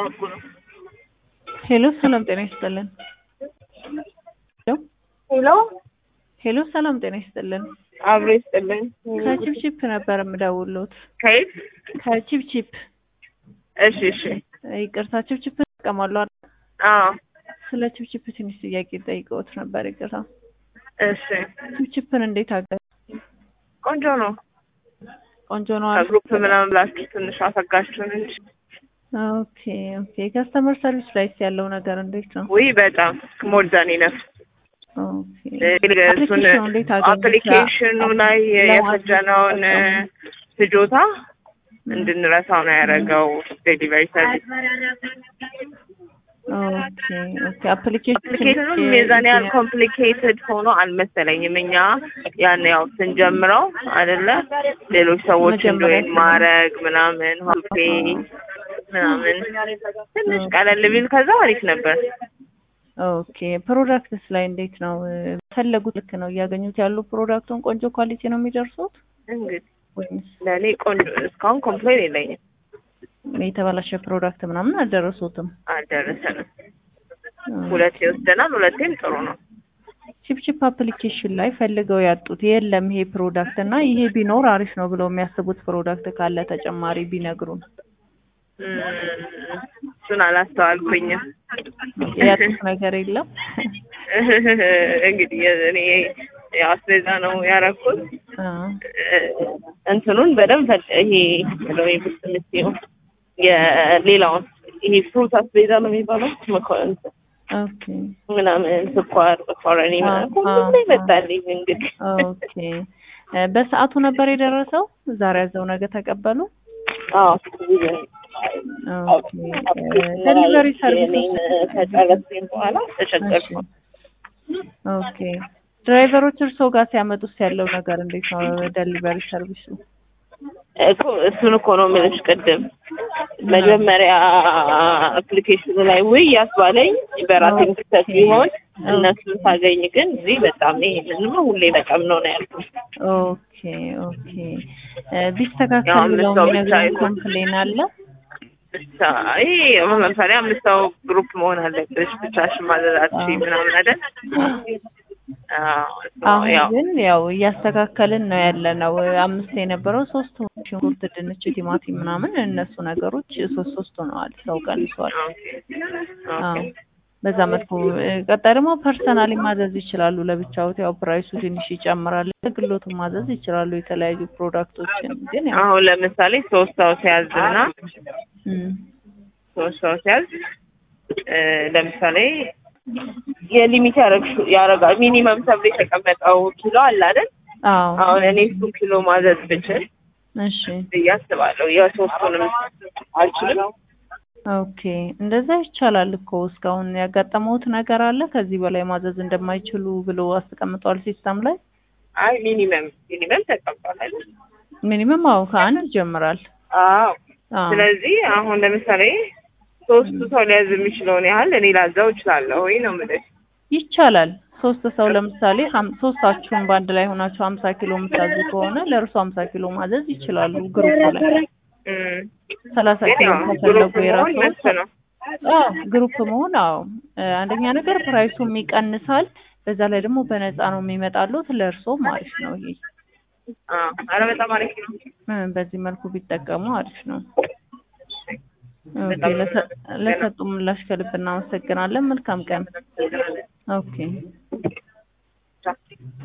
እያወራሁ ነው። ሄሎ ሰላም ጤና ይስጥልን። ሄሎ ሄሎ ሄሎ ሰላም ጤና ይስጥልን። አብሮ ይስጥልኝ። ከቺፕቺፕ ነበር የምደውልዎት። ከየት? ከቺፕቺፕ እሺ እሺ። ይቅርታ ቺፕቺፕ ይጠቀማሉ አይደል? አዎ ስለ ቺፕቺፕ ትንሽ ጥያቄ ጠይቀዎት ነበር። ይቅርታ እሺ። ቺፕቺፕን እንዴት አገ ቆንጆ ነው። ቆንጆ ነው አይደል? ከግሩፕ ምናምን ብላችሁ ትንሽ አሰጋችሁን እንጂ ኦኬ ኦኬ። ከስተመር ሰርቪስ ላይስ ያለው ነገር እንዴት ነው? ውይ በጣም ሞር ዛን ኢነፍ ኦኬ እሱን አፕሊኬሽኑ እንዴት አገኙት? አፕሊኬሽኑ ላይ የፈጀነውን ፍጆታ እንድንረሳው ነው ያደረገው ዴሊቨሪ ሰርቪስ። ኦኬ ኦኬ። አፕሊኬሽን አፕሊኬሽኑም የዛን ያህል ኮምፕሊኬትድ ሆኖ አልመሰለኝም። እኛ ያን ያው ስንጀምረው አይደለ ሌሎች ሰዎች መጀመሪያ እንዶይን ማድረግ ምናምን ሆቴ ምናምን ትንሽ ቀለል ቢል ከዛ አሪፍ ነበር። ኦኬ ፕሮዳክትስ ላይ እንዴት ነው? ፈለጉት ልክ ነው እያገኙት ያሉ ፕሮዳክቱን ቆንጆ ኳሊቲ ነው የሚደርሱት እንግዲህ ወይስ ለእኔ ቆንጆ እስካሁን ኮምፕሌን የለኝም፣ የተበላሸ ፕሮዳክት ምናምን አልደረሱትም? አልደረሰንም። ሁለቴ ወስደናል፣ ሁለቴም ጥሩ ነው። ቺፕቺፕ አፕሊኬሽን ላይ ፈልገው ያጡት የለም ይሄ ፕሮዳክት እና ይሄ ቢኖር አሪፍ ነው ብለው የሚያስቡት ፕሮዳክት ካለ ተጨማሪ ቢነግሩን። እም፣ እሱን አላስተዋልኩኝም። ያጡት ነገር የለም? እንግዲህ እኔ ያው አስቤዛ ነው ያደረኩት። አዎ። እንትኑን በደንብ ፈ- ይሄ ምንድነው ይሄ ውስጥ የምትይው የሌላውን ይሄ ፍሩት አስቤዛ ነው የሚባለው መኮ- እንትን ኦኬ ምናምን ስኳር፣ መኮረኒ ምናምን ሁሉም ላይ መጣልኝ። እንግዲህ ኦኬ እ በሰዓቱ ነበር የደረሰው? ዛሬ ያዘው ነገ ተቀበሉ? አዎ ኦኬ ደሊቨሪ ሰርቪስ እኔን ከጨረስኩኝ በኋላ ተቸገርኩ። ኦኬ ድራይቨሮች እርስዎ ጋር ሲያመጡስ ያለው ነገር እንዴት ነው? ደሊቨሪ ሰርቪሱ እኮ እሱን እኮ ነው የምልሽ ቅድም መጀመሪያ አፕሊኬሽኑ ላይ ውይ ያስባለኝ በራሴ ምክተት ቢሆን እነሱን ሳገኝ ግን እዚህ በጣም ይሄንን ሁሌ በጣም ነው ነው ያልኩት። ኦኬ ኦኬ እ ቢስተካከል ያው ብለው አምስት ሰው ብቻ የሚነግሩን ይሁን። ኮምፕሌን አለ? ብቻ ይሄ አሁን ለምሳሌ አምስት ሰው ግሩፕ መሆን አለብሽ ብቻሽን ማዘዛች ምናምን አይደል? አዎ እሱ ነው አሁን ያው ግን ያው እያስተካከልን ነው ያለ ነው። አምስት የነበረው ሶስት ሽንኩርት፣ ድንች፣ ቲማቲም ምናምን እነሱ ነገሮች ሶስት ሶስት ሆነዋል። ሰው ቀንሷል። ኦኬ አዎ ኦኬ በዛ መልኩ እ፣ ቀጣይ ደግሞ ፐርሰናሊ ማዘዝ ይችላሉ። ለብቻዎት ያው ፕራይሱ ትንሽ ይጨምራል። ግሎቱን ማዘዝ ይችላሉ የተለያዩ ፕሮዳክቶችን ግን ያው አሁን ለምሳሌ ሶስት ሰው ሲያዝና እም፣ ሶስት ሰው ሲያዝ እ፣ ለምሳሌ የሊሚት ያረግሹ ያረጋል ሚኒመም ተብሎ የተቀመጠው ኪሎ አለ አይደል? አዎ አሁን እኔ እሱ ኪሎ ማዘዝ ብችል እሺ ብዬ አስባለሁ። የሶስቱንም አልችልም። ኦኬ እንደዛ ይቻላል እኮ እስካሁን ያጋጠመውት ነገር አለ ከዚህ በላይ ማዘዝ እንደማይችሉ ብሎ አስቀምጧል ሲስተም ላይ አይ ሚኒመም ሚኒመም ተቀምጧል አይደል? ሚኒመም አዎ ከአንድ ይጀምራል አዎ አዎ ስለዚህ አሁን ለምሳሌ ሶስቱ ሰው ሊያዝ የሚችለውን ያህል እኔ ላዛው እችላለሁ ወይ ነው የምልሽ። ይቻላል ሶስት ሰው ለምሳሌ ሀም- ሶስታችሁን በአንድ ላይ ሆናችሁ ሀምሳ ኪሎ የምታዙ ከሆነ ለእርሱ ሀምሳ ኪሎ ማዘዝ ይችላሉ ግሩፕ ላይ እም፣ ሰላሳ ግን ኪሎ ያው ከፈለጉ ግሩፕ መሆን የራሱ መብት ነው። አዎ ግሩፕ መሆን አዎ እ፣ አንደኛ ነገር ፕራይሱም ይቀንሳል በዛ ላይ ደግሞ በነፃ ነው የሚመጣሉት ለእርሶም አሪፍ ነው ይሄ አዎ ኧረ በጣም አሪፍ ነው። እ፣ በዚህ መልኩ ቢጠቀሙ አሪፍ ነው ኦኬ ለሰ- ለሰጡ ምላሽ ከልብ እናመሰግናለን መልካም ቀን ኦኬ